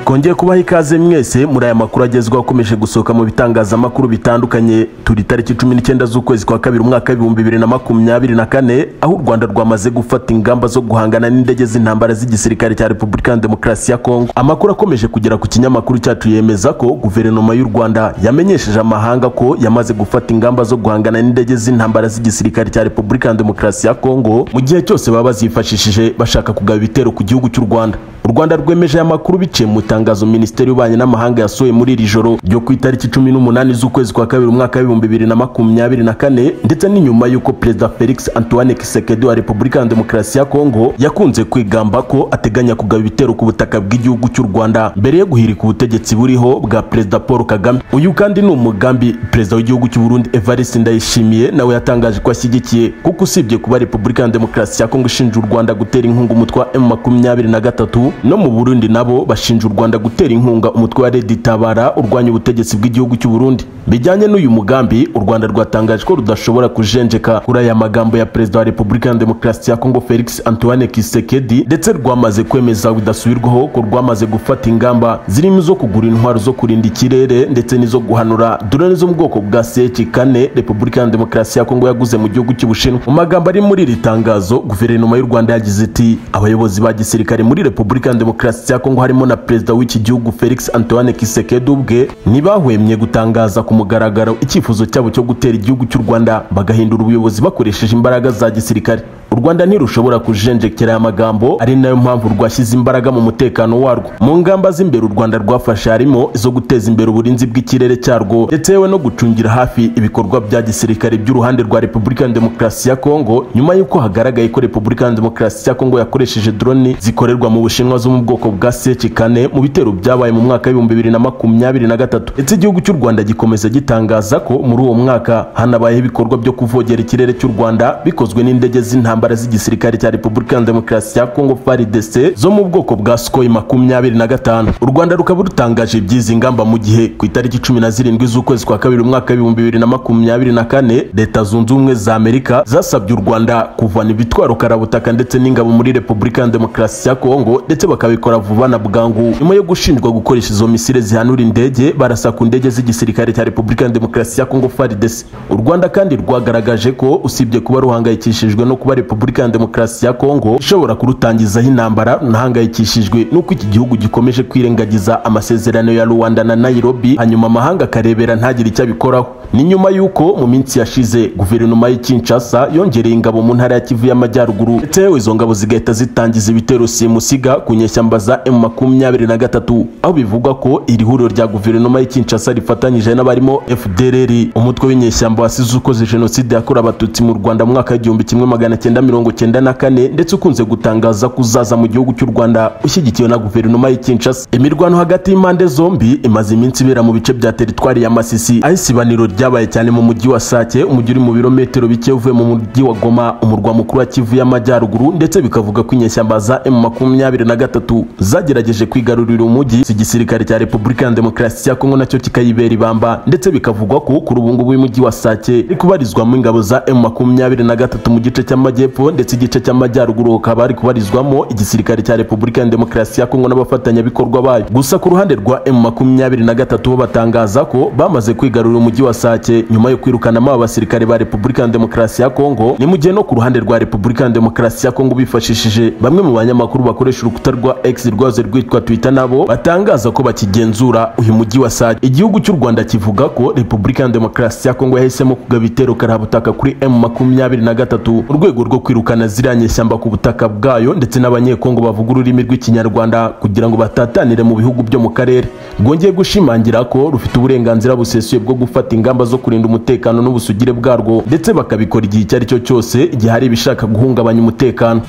hongeye kubaho ikaze mwese muri aya makuru agezweho akomeje gusohoka mu bitangazamakuru bitandukanye turi tariki cumi n'icyenda z'ukwezi kwa kabiri umwaka w'ibihumbi bibiri na makumyabiri na kane aho u rwanda rwamaze gufata ingamba zo guhangana n'indege z'intambara z'igisirikare cya repubulika ya demokarasi ya kongo amakuru akomeje kugera ku kinyamakuru cyacu yemeza ko guverinoma y'u rwanda yamenyesheje amahanga ko yamaze gufata ingamba zo guhangana n'indege z'intambara z'igisirikare cya repubulika ya demokarasi ya kongo mu gihe cyose baba bazifashishije bashaka kugaba ibitero ku gihugu cy'u rwanda u rwanda rwemeje aya makuru biciye mu itangazo minisiteri y'ububanyi n'amahanga yasohoye muri iri joro ryo ku itariki cumi n'umunani z'ukwezi kwa kabiri umwaka w'ibihumbi bibiri na makumyabiri na kane ndetse n'inyuma y'uko perezida felix antoine kisekedi wa repubulika ya demokarasi ya kongo yakunze kwigamba ko ateganya kugaba ibitero ku butaka bw'igihugu cy'u rwanda mbere yo guhirika ubutegetsi buriho bwa perezida paul kagame uyu kandi ni umugambi perezida w'igihugu cy'u burundi evariste ndayishimiye nawe yatangaje ko ashyigikiye kuko usibye kuba repubulika ya demokarasi ya kongo ishinja u rwanda gutera inkunga umutwe wa m makumyabiri na gatatu no mu burundi nabo bashinja u rwanda gutera inkunga umutwe wa redi tabara urwanya ubutegetsi bw'igihugu cy'u burundi bijyanye n'uyu mugambi u rwanda rwatangaje ko rudashobora kujenjeka kuri aya magambo ya perezida wa repubulika ya demokarasi ya kongo felix antoine kisekedi ndetse rwamaze kwemeza bidasubirwaho ko rwamaze gufata ingamba zirimo izo kugura intwaro zo kurinda ikirere ndetse n'izo guhanura doroni zo mu bwoko bwa seki kane repubulika ya demokarasi ya kongo yaguze mu gihugu cy'ubushinwa mu magambo ari muri iri tangazo guverinoma y'u rwanda yagize iti abayobozi ba gisirikare muri repubulika ya demokarasi ya kongo harimo na perezida w'iki gihugu felix antoine kisekedi ubwe ntibahwemye gutangaza ku mugaragaro icyifuzo cyabo cyo gutera igihugu cy'u rwanda bagahindura ubuyobozi bakoresheje imbaraga za gisirikare u rwanda ntirushobora kujenjekera aya magambo ari nayo mpamvu rwashyize imbaraga mu mutekano warwo mu ngamba z'imbere u rwanda rwafashe harimo izo guteza imbere uburinzi bw'ikirere cyarwo ndetse yewe no gucungira hafi ibikorwa bya gisirikare by'uruhande rwa repubulika ya demokarasi ya kongo nyuma y'uko hagaragaye ko repubulika ya demokarasi ya kongo yakoresheje droni zikorerwa mu bushinwa zo mu bwoko bwa seki kane mu bitero byabaye mu mwaka w'ibihumbi bibiri na makumyabiri na gatatu ndetse igihugu cy'u rwanda gikomeza gitangaza ko muri uwo mwaka hanabayeho ibikorwa byo kuvogera ikirere cy'u rwanda bikozwe n'indege z'intambara intambara z'igisirikare cya repubulika ya demokarasi ya kongo faridese zo mu bwoko bwa sikoi makumyabiri na gatanu u rwanda rukaba rutangaje iby'izi ngamba mu gihe ku itariki cumi na zirindwi z'ukwezi kwa kabiri umwaka w'ibihumbi bibiri na makumyabiri na kane leta zunze ubumwe za amerika zasabye u rwanda kuvana ibitwaro karabutaka ndetse n'ingabo muri repubulika ya demokarasi ya kongo ndetse bakabikora vuba na bwangu nyuma yo gushinjwa gukoresha izo misire zihanura indege barasa ku ndege z'igisirikare cya repubulika ya demokarasi ya kongo faridese u rwanda kandi rwagaragaje ko usibye kuba ruhangayikishijwe no kuba repubulika repubulika ya demokarasi ya kongo ishobora kurutangizaho intambara runahangayikishijwe n'uko iki gihugu gikomeje kwirengagiza amasezerano ya rwanda na nairobi hanyuma amahanga akarebera ntagire icyo abikoraho ni nyuma y'uko mu minsi yashize guverinoma y'i kinshasa yongereye ingabo mu ntara ya kivu y'amajyaruguru ndetse yewe izo ngabo zigahita zitangiza ibitero simusiga ku nyeshyamba za m makumyabiri na gatatu aho bivugwa ko iri huriro rya guverinoma y'i kinshasa rifatanyije n'abarimo fdrr umutwe w'inyeshyamba wasize ukoze jenoside yakorewe abatutsi mu rwanda mu mwaka w'igihumbi kimwe magana cyenda mirongo cyenda na kane ndetse ukunze gutangaza ko uzaza mu gihugu cy'u rwanda ushyigikiwe na guverinoma y'i kinshasa imirwano hagati y'impande zombi imaze iminsi ibera mu bice bya teritwari ya masisi aho isibaniro ryabaye cyane mu mujyi wa sake umujyi uri mu birometero bike uvuye mu mujyi wa goma umurwa mukuru wa kivu y'amajyaruguru ndetse bikavuga ko inyeshyamba za m makumyabiri na gatatu zagerageje kwigarurira umujyi igisirikare cya repubulika ya demokarasi ya kongo nacyo kikayibera ibamba ndetse bikavugwa ko kuri ubu ngubu umujyi wa sake uri kubarizwamo ingabo za m makumyabiri na gatatu mu gice cy'amajyepfo ndetse igice cy'amajyaruguru hakaba hari kubarizwamo igisirikare cya repubulika ya demokarasi ya kongo n'abafatanyabikorwa bayo gusa ku ruhande rwa m makumyabiri na gatatu bo batangaza ko bamaze kwigarurira umujyi wa sake nyuma yo kwirukanamo aba basirikare ba repubulika ya demokarasi ya kongo ni mu gihe no ku ruhande rwa repubulika ya demokarasi ya kongo bifashishije bamwe mu banyamakuru bakoresha urukuta rwa x rwazo rwitwa twitter nabo batangaza ko bakigenzura uyu mujyi wa sake igihugu cy'u rwanda kivuga ko repubulika ya demokarasi ya kongo yahisemo kugaba ibitero karabutaka kuri m makumyabiri na gatatu mu rwego rwo kwirukana ziriya nyeshyamba ku butaka bwayo ndetse n'abanyekongo bavuga ururimi rw'ikinyarwanda kugira ngo batatanire mu bihugu byo mu karere rwongeye gushimangira ko rufite uburenganzira busesuye bwo gufata ingamba zo kurinda umutekano n'ubusugire bwarwo ndetse bakabikora igihe icyo ari cyo cyose igihe hari ibishaka guhungabanya umutekano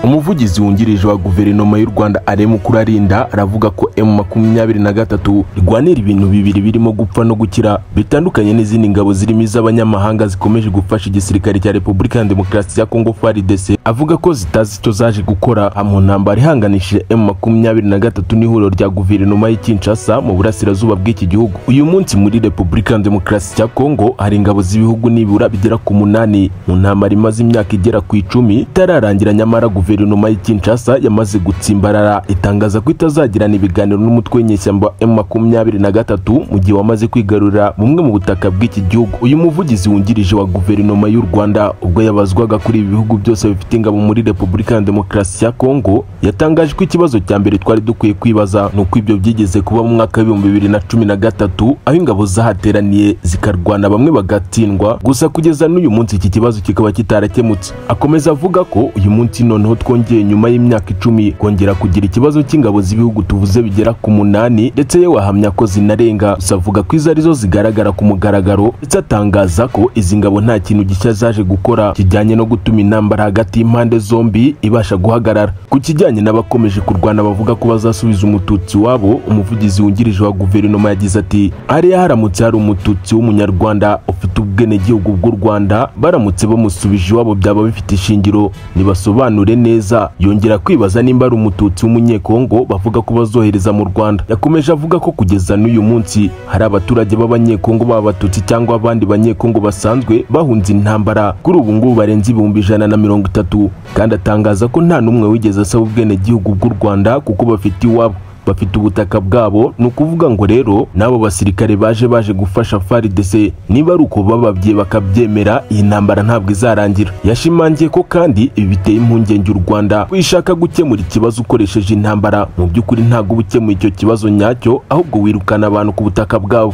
umuvugizi wungirije wa guverinoma y'u rwanda aremu kurarinda aravuga ko emu makumyabiri na gatatu irwanira ibintu bibiri birimo gupfa no gukira bitandukanye n'izindi ngabo zirimo iz'abanyamahanga zikomeje gufasha igisirikare cya repubulika ya demokarasi ya kongo faridese avuga ko zitazi icyo zaje gukora mu ntambara ihanganishije emu makumyabiri na gatatu n'ihuriro rya guverinoma y'i kinshasa mu burasirazuba bw'iki gihugu uyu munsi muri repubulika ya demokarasi ya kongo hari ingabo z'ibihugu nibura bigera ku munani mu ntambara imaze imyaka igera ku icumi itararangira nyamara guverinoma guverinoma y'i Kinshasa yamaze gutsimbarara itangaza ko itazagirana ibiganiro n'umutwe w'inyeshyamba M23 mu gihe wamaze kwigarurira bumwe mu butaka bw'iki gihugu uyu muvugizi wungirije wa guverinoma y'u Rwanda ubwo yabazwaga kuri ibi bihugu byose bifite ingabo muri Repubulika ya Demokarasi ya Kongo yatangaje ko ikibazo cya mbere twari dukwiye kwibaza ni uko ibyo byigeze kuba mu mwaka w'ibihumbi bibiri na cumi na gatatu aho ingabo zahateraniye zikarwana bamwe bagatsindwa gusa kugeza n'uyu munsi iki kibazo kikaba kitarakemutse akomeza avuga ko uyu munsi noneho twongeye nyuma y'imyaka icumi kongera kugira ikibazo cy'ingabo z'ibihugu tuvuze bigera ku munani ndetse ye wahamya ko zinarenga gusa avuga ko izo arizo zigaragara ku mugaragaro ndetse atangaza ko izi ngabo nta kintu gishya zaje gukora kijyanye no gutuma intambara hagati y'impande zombi ibasha guhagarara ku kijyanye n'abakomeje kurwana bavuga ko bazasubiza umututsi wabo umuvugizi wungirije wa guverinoma yagize ati hariya haramutse hari umututsi w'umunyarwanda ufite ubwenegihugu bw'u rwanda baramutse bamusubije iwabo byaba bifite ishingiro ntibasobanure neza yongera kwibaza nimba ari umututsi w'umunyekongo bavuga ko bazohereza mu rwanda yakomeje avuga ko kugeza n'uyu munsi hari abaturage b'abanyekongo baba abatutsi cyangwa abandi banyekongo basanzwe bahunze intambara kuri ubu ngubu barenze ibihumbi ijana na mirongo itatu kandi atangaza ko nta n'umwe wigeze asaba ubwenegihugu bw'u rwanda kuko bafite iwabo bafite ubutaka bwabo ni ukuvuga ngo rero n'abo basirikare baje baje gufasha FARDC niba ari uko bababwiye bakabyemera iyi ntambara ntabwo izarangira yashimangiye ko kandi ibi biteye impungenge u Rwanda wishaka gukemura ikibazo ukoresheje intambara mu by'ukuri ntabwo uba ukemuye icyo kibazo nyacyo ahubwo wirukana abantu ku butaka bwabo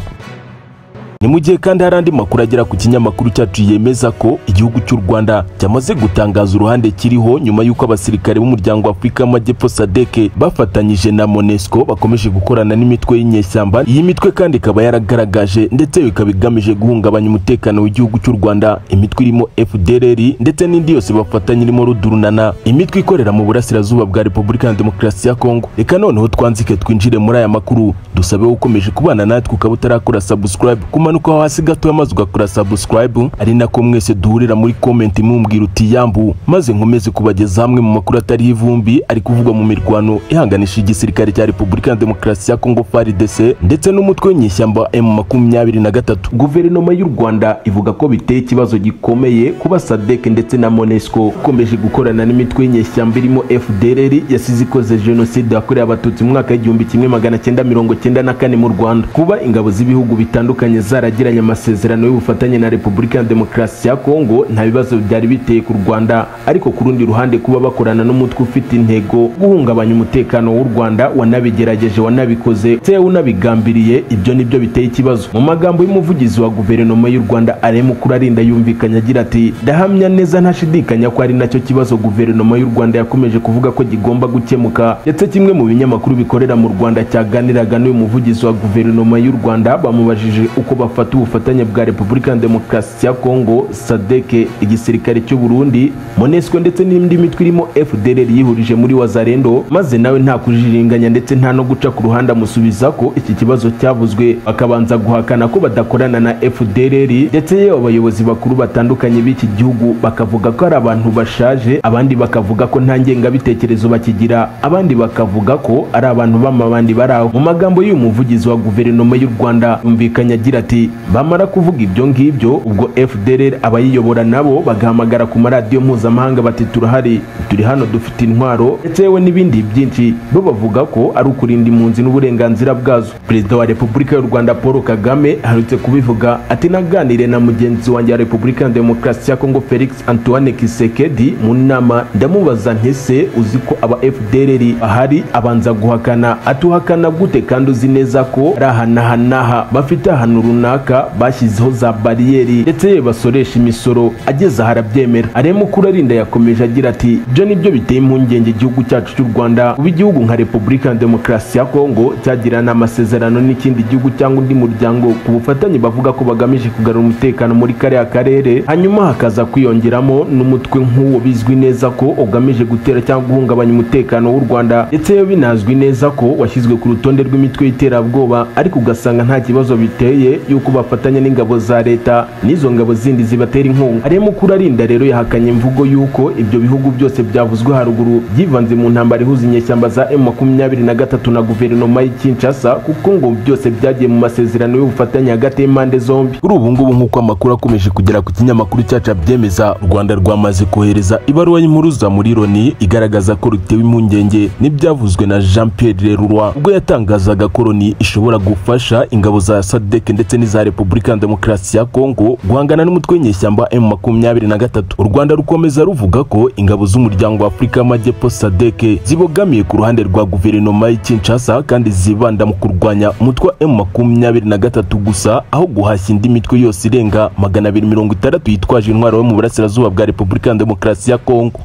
ni mu gihe kandi hari andi makuru agera ku kinyamakuru cyacu yemeza ko igihugu cy'u Rwanda cyamaze gutangaza uruhande kiriho nyuma y'uko abasirikare b'umuryango wa Afurika y'Amajyepfo SADC bafatanyije na MONUSCO bakomeje gukorana n'imitwe y'inyeshyamba iyi mitwe kandi ikaba yaragaragaje ndetse ikaba igamije guhungabanya umutekano w'igihugu cy'u Rwanda imitwe irimo FDLR ndetse n'indi yose bafatanya irimo rudurunana imitwe ikorera mu burasirazuba bwa Repubulika ya Demokarasi ya Kongo reka noneho twanzike twinjire muri aya makuru dusabe ukomeje kubana natwe ukaba utarakora subscribe umanuka hasi gato maze ugakora subscribe ari nako mwese duhurira muri comment mumbwira uti yambu maze nkomeze kubageza hamwe mu makuru atari ivumbi ari kuvugwa mu mirwano ihanganisha igisirikare cya Repubulika ya Demokarasi ya Kongo FARDC ndetse n'umutwe w'inyeshyamba M23 Guverinoma y'u Rwanda ivuga ko biteye ikibazo gikomeye kuba SADC ndetse na MONUSCO ikomeje gukorana n'imitwe y'inyeshyamba irimo FDLR yasize ikoze jenoside yakorewe abatutsi mu mwaka w'igihumbi kimwe magana cyenda mirongo cyenda na kane mu Rwanda kuba ingabo z'ibihugu bitandukanye zaragiranye amasezerano y'ubufatanye na Repubulika ya Demokarasi ya Kongo nta bibazo byari biteye ku Rwanda ariko ku rundi ruhande kuba bakorana n'umutwe ufite intego guhungabanya umutekano w'u Rwanda wanabigerageje wanabikoze ndetse unabigambiriye ibyo nibyo biteye ikibazo mu magambo y'umuvugizi wa guverinoma y'u Rwanda Alain Mukurarinda yumvikanye agira ati ndahamya neza ntashidikanya ko ari nacyo kibazo guverinoma y'u Rwanda yakomeje kuvuga ko gigomba gukemuka ndetse kimwe mu binyamakuru bikorera mu Rwanda cyaganiraga n'uyu muvugizi wa guverinoma y'u Rwanda bamubajije uko bafata ubufatanye bwa Repubulika ya Demokarasi ya Kongo SADC igisirikare cy'u Burundi MONUSCO ndetse n'indi mitwe irimo FDLR yihurije muri Wazalendo maze nawe nta kujiringanya ndetse nta no guca ku ruhande amusubiza ko iki kibazo cyavuzwe bakabanza guhakana ko badakorana na FDLR ndetse yewe abayobozi bakuru batandukanye b'iki gihugu bakavuga ko ari abantu bashaje abandi bakavuga ko nta ngengabitekerezo bakigira abandi bakavuga ko ari abantu b'amabandi bari aho mu magambo y'uyu muvugizi wa guverinoma y'u Rwanda yumvikanye agira ati bamara kuvuga ibyo ngibyo ubwo FDLR abayiyobora nabo bagahamagara ku maradiyo mpuzamahanga bati turahari turi hano dufite intwaro ndetse yewe n'ibindi byinshi bo bavuga ko ari ukurinda impunzi n'uburenganzira bwazo perezida wa repubulika y'u rwanda paul kagame aherutse kubivuga ati naganire na mugenzi wanjye wa repubulika ya demokarasi ya kongo felix antoine kisekedi mu nama ndamubaza ntese uzi ko aba FDLR ahari abanza guhakana atuhakana gute kandi uzi neza ko ari ahanahanaha bafite ahantu runaka bashyizeho za bariyeri ndetse ye basoresha imisoro ageze aha arabyemera aremukuru arinda yakomeje agira ati ibyo ni byo biteye impungenge igihugu cyacu cy'u rwanda kuba igihugu nka repubulika ya demokarasi ya kongo cyagirana amasezerano n'ikindi gihugu cyangwa undi muryango ku bufatanye bavuga ko bagamije kugarura umutekano muri kariya karere hanyuma hakaza kwiyongeramo n'umutwe nk'uwo bizwi neza ko ugamije gutera cyangwa guhungabanya umutekano w'u rwanda ndetse yo binazwi neza ko washyizwe ku rutonde rw'imitwe y'iterabwoba ariko ugasanga nta kibazo biteye by'uko bafatanya n'ingabo za leta n'izo ngabo zindi zibatera inkunga ariyo arinda rero yahakanye imvugo y'uko ibyo bihugu byose byavuzwe haruguru byivanze mu ntambara ihuza inyeshyamba za M makumyabiri na gatatu na guverinoma y'i Kinshasa kuko ngo byose byagiye mu masezerano y'ubufatanye hagati y'impande zombi kuri ubu ngubu nk'uko amakuru akomeje kugera ku kinyamakuru cyacu abyemeza u rwanda rwamaze kohereza ibaruwa y'impuruza muri loni igaragaza ko rutewe impungenge n'ibyavuzwe na jean pierre leroy ubwo yatangazaga ko loni ishobora gufasha ingabo za sadek ndetse n'iza repubulika ya demokarasi ya kongo guhangana n'umutwe w'inyeshyamba m makumyabiri na gatatu u rwanda rukomeza ruvuga ko ingabo z'umuryango wa afurika y'amajyepfo sadek zibogamiye ku ruhande rwa guverinoma y'i kinshasa kandi zibanda mu kurwanya umutwe wa m makumyabiri na gatatu gusa aho guhashya indi mitwe yose irenga magana abiri mirongo itandatu yitwaje intwaro yo mu burasirazuba bwa repubulika ya demokarasi ya kongo